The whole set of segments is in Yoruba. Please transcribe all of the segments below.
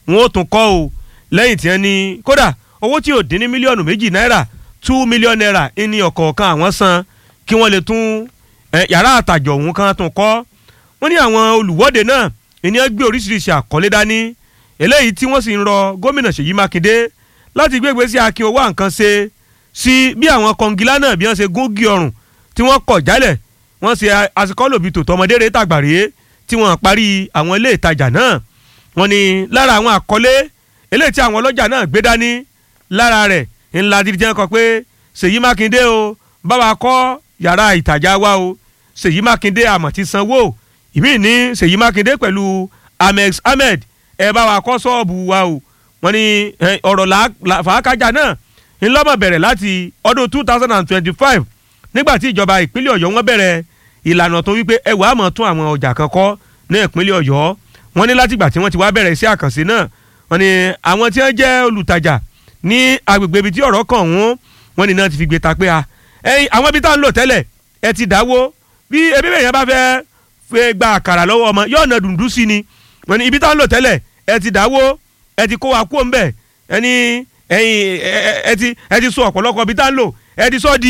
wọn ó tún kọ́ o lẹ́yìn tí wọ́n ní kódà owó tí ò dín ní mílíọ̀nù méjì náírà two million naira ní ọ̀kọ̀ọ̀kan àwọn san kí wọ́n lè tún yàrá àtàjọ òun kan tún kọ́ wọ́n ní àwọn olùwọ́de náà ènìyàn gbé oríṣiríṣi àkọlé dání eléyìí tí wọ́n sì ń rọ gómìnà Ṣèyí Mákindé láti gbé ìgbésí akin owó àǹkan ṣe sí bí àwọn kọngilá náà bí wọ́n ṣe gúngi ọrùn tí wọ́n kọ̀ jálẹ̀ wọ́n ṣe àsìkọ́lòbí tòótọ́ ọmọdé rẹ̀ tàgbàrẹ́ tí wọ́n parí àwọn ilé ìtajà náà wọ́n ní lára àwọn àkọlé eléyìí tí àwọn ọlọ́jà náà gbé dání lára rẹ̀ ńlá dídí kọ pé Ṣèyí Mákindé o bá wa kọ́ yàrá ìtajà wa o Ṣèyí Mákindé àmọ̀ ti sanwó ìmí ní Ṣèyí Mákindé pẹ̀lú Amex Ahmed ẹ bá wa kọ́ ṣọ́ọ̀bù wa o wọ́n ní ọ̀rọ̀ fàákàjà náà ńlọ́mọ̀ bẹ̀rẹ̀ láti ọdún two thousand and twenty-five nígbà tí ìjọba ìpínlẹ̀ Ọ̀yọ́ wọ́n bẹ̀rẹ̀ ìlànà tó wípé ẹ wàá mọ̀ tún àwọn ọjà kan kọ́ ní ìpínlẹ̀ Ọ̀yọ́ wọ́n ní látìgbà tí wọ́n ti wá bẹ̀rẹ̀ iṣẹ́ àkànṣe náà wọ́n ní àwọn tí wọ́n jẹ́ olùtajà ní agbègbè ibi tí ọ̀rọ̀ kàn wọ́n wọ́n ní náà ti fi gbé ta pé a ẹyin àwọn ibi tá à ń lò tẹ́lẹ̀ ẹ ti dáwó bí ebi bẹ́ẹ̀ yẹn bá fẹ́ fẹ́ gba àkàrà lọ́wọ́ ọmọ yóò na dùndú sí ni wọ́n ní ibi tá à ń lò tẹ́lẹ̀ ẹ ti dáwó ẹ ti kó wa kó ń bẹ̀ ẹni ẹyin ẹ ti ẹ ti sọ ọ̀pọ̀lọpọ̀ ibi tá à ń lò ẹ ti sọ di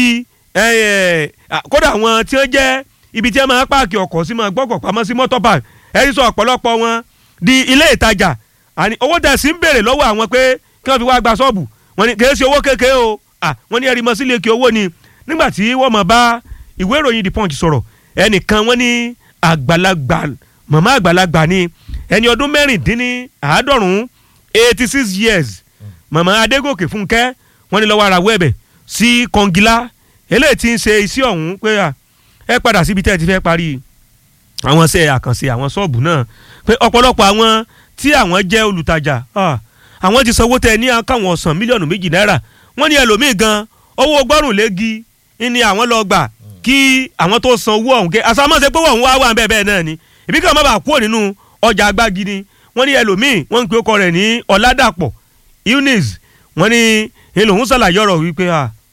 kódà àwọn tí wọ́n jẹ́ ibi tí wọ́n máa páàkì ọkọ̀ sí máa gbọ́kọ̀ pamọ́ sí mọ́tò park ẹ ti sọ ọ̀pọ̀lọpọ̀ wọn di ilé ìtajà àní owó tẹ̀sí ń béèrè lọ́wọ́ àwọn pé kí wọ́n fi wá gba ṣọ́ọ̀bù wọ́n ní kì í ṣe owó kékeré o wọ́n ní ẹ̀rí mọ́ sílé kí owó ni nígbà tí wọ́n mọ̀ bá ìwé ìròyìn the punch sọ̀rọ̀ ẹnìkan wọ́n ní àgbàlagbà màmá àgbàlagbà ni ẹni ọdún mẹ́rìndínláàádọ́rùn-ún eighty six years màmá adégòkè fúnkẹ́ wọ́n ní lọ́wọ́ ara wẹ́ẹ̀bẹ̀ sí kọ́ngilá eléyìí tí ń ṣe iṣẹ́ ọ̀hún pé ẹ padà síbi tẹ́ ẹ ti fẹ́ parí àwọn ṣe àkànṣe àwọn ṣọ́ọ̀bù náà pé ọ̀pọ̀lọpọ̀ àwọn tí àwọn jẹ́ olùtajà àwọn ti sanwó tẹ ní káwọn ọ̀sán mílíọ̀nù méjì náírà wọ́n ní ẹlòmíì gan owó gbọ́rùn léegi ní àwọn lọ gbà kí àwọn tó san owó ọ̀hún kẹ́ àsàmọ́sẹ̀ pé wọ́n wá wà bẹ́ẹ̀ bẹ́ẹ̀ náà ni ìbí kan má bàa kúrò nínú ọjà agbági ni wọ́n ní ẹlòmíì wọ́n ń pe ọkọ rẹ̀ ní ọ̀làdàpọ̀ eunice wọ́n ní ìlòhùn ṣàlàyé ọ̀rọ̀ wípé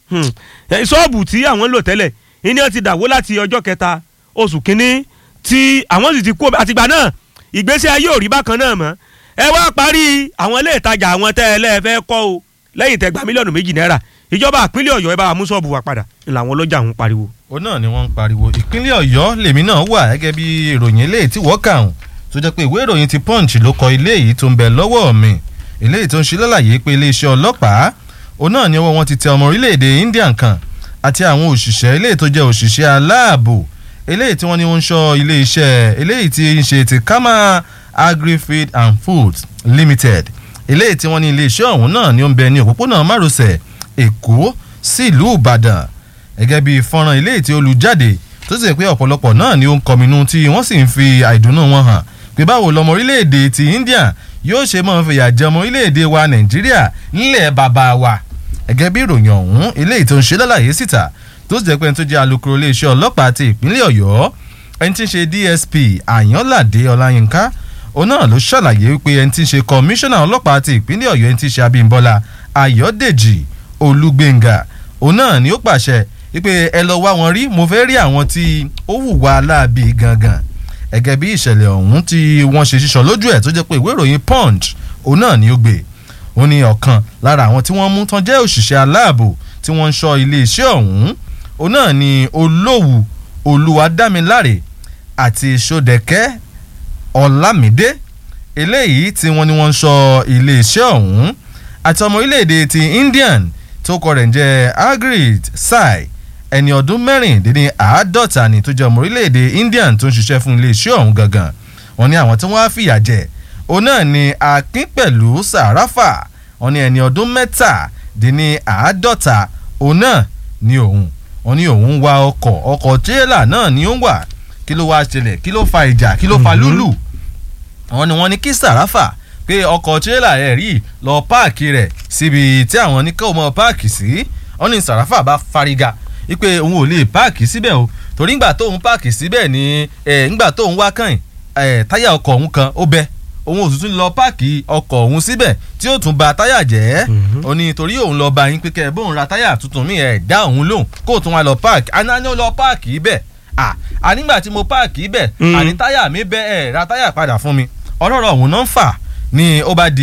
ṣọ́ọ̀bù tí àwọn ń lò tẹ́lẹ̀ ìní ọ̀ ti dàwó láti ọjọ́ kẹta oṣù kínní tí àwọn sì ti kú àtìgbà náà ìgbésí ayé ò rí bákan náà mọ́ ẹ wá parí àwọn ilé ìtajà àwọn tẹ́ ẹ lẹ́ẹ̀fẹ́ kọ́ o lẹ́yìn tẹ́ gba mílíọ̀nù méjì náírà ìjọba ìpínlẹ̀ ọ̀yọ́ ẹ bá wa mú ṣọ́ọ̀bù wa padà làwọn ọlọ́jà ń pariwo. ó náà ni wọ́n ń pariwo ìpínlẹ̀ ọ̀yọ́ lèmi náà wà gẹ́gẹ́ bí ìròyìn eléyìí tí wọ́n kà hùn tó jẹ́ pé ìwé ìròyìn ti punch ló kọ ilé yìí tó ń bẹ lọ́wọ́ mi eléyìí tó ń ṣe lálàyé pé iléeṣẹ́ ọlọ́pàá ó náà ni ọwọ́ wọn ti tẹ ọmọ orílẹ̀-èdè India kan àti àwọn òṣìṣẹ́ eléyìí tó jẹ́ òṣìṣẹ́ aláàbò eléyìí tí wọ́n ní wọ́n ń ṣọ́ iléeṣẹ́ eléyìí tí ń ṣe ti Kama Agri-Feed and Foods Limited eléyìí tí wọ́n ní iléeṣẹ́ ọ̀hún náà ni ó ń bẹ ní òpópónà márosẹ̀ Èkó sí ìlú Ìbàdàn gẹ́gẹ́ bí fọ́nrán eléyìí tí ó lu jáde tó sì pé ọ̀pọ̀lọpọ̀ náà ni ó ń kọminú tí wọ́n sì ń fi àìdùnnú wọn hàn pé báwo lọmọ orílẹ̀-èdè ti India yóò ṣe máa fìyà jẹ ọmọ orílẹ̀-èdè wa Nàìjíríà nílẹ̀ bàbá wa gẹ́gẹ́ bí ìròyìn ọ̀hún eléyìí tó ń ṣe lálàyé síta tó sì jẹ́ pé ẹni tó jẹ́ alukoro iléeṣẹ́ ọlọ́pàá ti ìpínlẹ̀ Ọ̀yọ́ ẹni tí ń ṣe DSP Àyànládé Ọláyínká òun náà ló ṣàlàyé wípé ẹni tí ń ṣe kọmíṣánná ọlọ́pàá ti ìpínlẹ̀ Ọ̀yọ́ ẹni tí ń ṣe Abímbọ́lá Ayọ̀dèjì Olúgbéngà òun náà ni ó pàṣẹ wípé ẹ lọ wá wọn rí mo fẹ́ rí àwọn tí ó hùwà láabi gangan gẹ́gẹ́ bí ìṣẹ̀lẹ̀ ọ̀hún tí wọ́n ṣe ṣíṣọ lójú ẹ̀ tó jẹ́ pé ìwé ìròyìn Punch òun náà ni ó gbé ó ní ọ̀kan lára àwọn tí wọ́n mú tán jẹ́ òṣìṣẹ́ aláàbò tí wọ́n ń ṣọ́ iléeṣẹ́ ọ̀hún òun náà ni olówù olúwadámiláre àti sódẹ̀kẹ́ ọ̀làmídé eléyìí tí wọ́n ní wọ́n ń ṣọ́ iléeṣẹ́ ọ̀hún àti ọmọ orílẹ̀-èdè ti Indian tó kọ rẹ̀ ń jẹ́ Agrit Sai ẹni ọdún mẹ́rìndínní àádọ́ta ni tó jẹ́ ọmọ orílẹ̀-èdè Indian tó ń ṣiṣẹ́ fún iléeṣẹ́ ọ̀hún gangan wọ́n ní àwọn tí wọ́n á fìyà jẹ òun náà ni Akínpẹ̀lú Sàráfà wọ́n ní ẹni ọdún mẹ́tàdínní àádọ́ta òun náà ni òun wọ́n ní òun wa ọkọ̀ ọkọ̀ tírélà náà ni ó ń wà kí ló wá ṣẹlẹ̀ kí ló fa ìjà kí ló fa lúlù wọ́n ní wọ́n ní kí Sàráfà pé ọkọ̀ tírélà rẹ̀ rí lọ páàkì rẹ̀ síbi tí àwọn oníkàwọ́ mọ́ páàkì sí wọ́n ní Sàráfà bá fariga wípé òun ò lè páàkì síbẹ̀ o torí ńgbà tóun páàkì síbẹ̀ ni ńgbà tóun wá kàn táyà ọkọ̀ òun kan ó bẹ́ òun ò tuntun lọ páàkì ọkọ̀ òun síbẹ̀ tí ó tún ba táyà jẹ́ ó ní torí òun lọ bá yín pé kẹ́ ẹ bóun ra táyà tuntun mi ẹ̀ dá òun lóhùn kó tún wá lọ páàkì àná ni ó lọ páàkì ibẹ̀ ànígbà tí mo páàkì ibẹ̀ àní táyà mi bẹ́ ẹ̀ ra táyà padà fún mi ọlọ́rọ̀ òun náà ń fà ni ó bá di